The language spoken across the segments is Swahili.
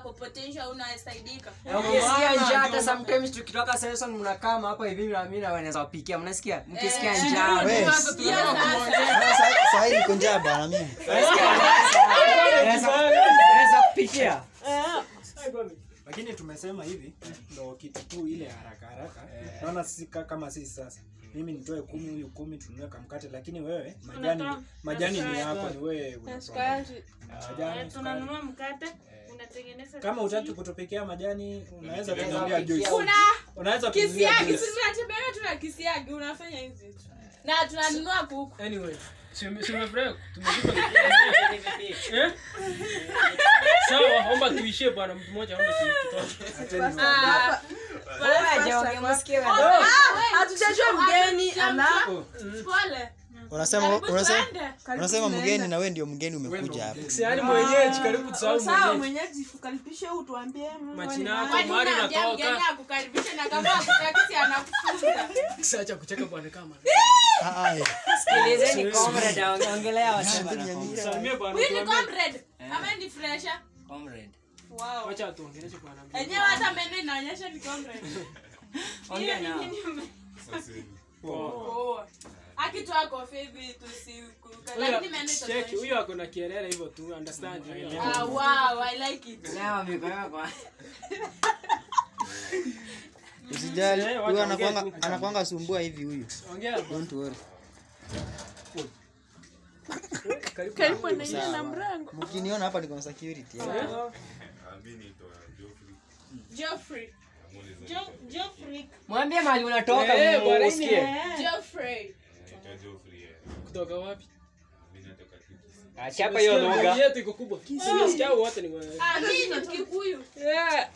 yako potential unasaidika Na ukisikia njaa hata sometimes tukitoka session mnakaa hapa hivi na mimi na wanaweza wapikia mnasikia mkisikia Eh. njaa We, sahii niko njaa bana mimi Naweza- naweza kupikia lakini tumesema hivi ndo kitu tu ile haraka haraka naona sisi ka- kama sisi sasa mimi nitoe kumi huyu kumi tununue kamkate lakini wewe majani Unatoa- majani ni na yako ni wewe Na unatoa. sukari. majani Eh, sukari. tunanunua mkate unatengeneza kama chapati. utaki kutupikia majani unaweza Unaweza kununulia kupikia. juice kuna unaweza kununulia kisiagi juice sinatembea tuna kisiagi unafanya hizi tu na tunanunua kuku Anyway, si si umefurahi? Tumekupa Eh? Sawa, omba tuishie bwana mtu mmoja omba tuitoke. Ah, Waje msikie Ah, hatujajua mgeni ana pole unasema Karibu unasema tuende. unasema mgeni na wewe ndio mgeni umekuja hapa Si yaani mwenyeji karibu tusahau sawa mwenyeji. mwenyeji ukaribishe utuambie Majina yako. Kwani Mahali unaambia natoka. mgeni akukaribishe na kama akutaki si anakufunza Siacha kucheka bwana kama. Ah, ah, eh. sikilizeni comrade ongelea wasema na comrade. Salimia bwana. huyu ni tuambie. comrade ama ni fresha Comrade. wow Wacha tuongeleshe bwana. enyewe hata meno inaonyesha ni comrade Ongea nao. Oh. akitoa kofi hivi tusikuruka Huyo- lakini meno Cheki, itaonyesha huyo ako na kielele hivyo tu, understand. huyo. ah wow i like it Nawa mikono yako. usijali Eh, wacha huyu ongea anakwanga tu. anakwanga sumbua hivi huyu Ongea. don't worry Karibu. karibu anaingia na mrango mkiniona hapa niko na security eh. Geoffrey Jo- Geoffrey. Mwambie mahali unatoka Eh, mu- bwana, usikie. ini- Geoffrey Kutoka wapi? Achapa hiyo Sikia, lugha. yetu iko kubwa. Sikia wote ni wa- ah mimi ni Kikuyu Yeah.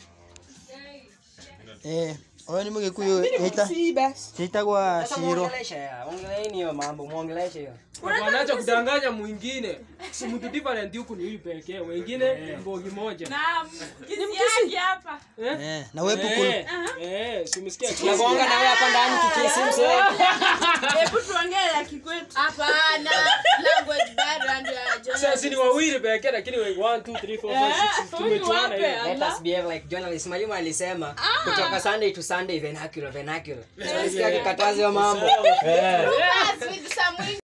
eh oyo ni mugikuyu ita si basi itagwa Sasa shiro muongeleshe ya. Ongeleeni hiyo mambo, muongeleshe hiyo. Bwana acha kudanganya mwingine. Si mtu different huku ni huyu pekee, wengine mbogi moja. na kisiagi hapa eh na wewe puku Eh, eh, simsikia kiasi. Tunagonga na wewe hapa ndani kikisi mzee. hebu tuongee ya kikwetu hapana language barrier ndio ya Sasa Jonas. si ni wawili pekee lakini we 1 2 3 4 5 6 tumechuana hiyo. Let us behave like journalists. Mwalimu alisema kutoka Sunday to Sunday vernacular vernacular. Sasa nisikia akikataza hiyo mambo. Lucas with some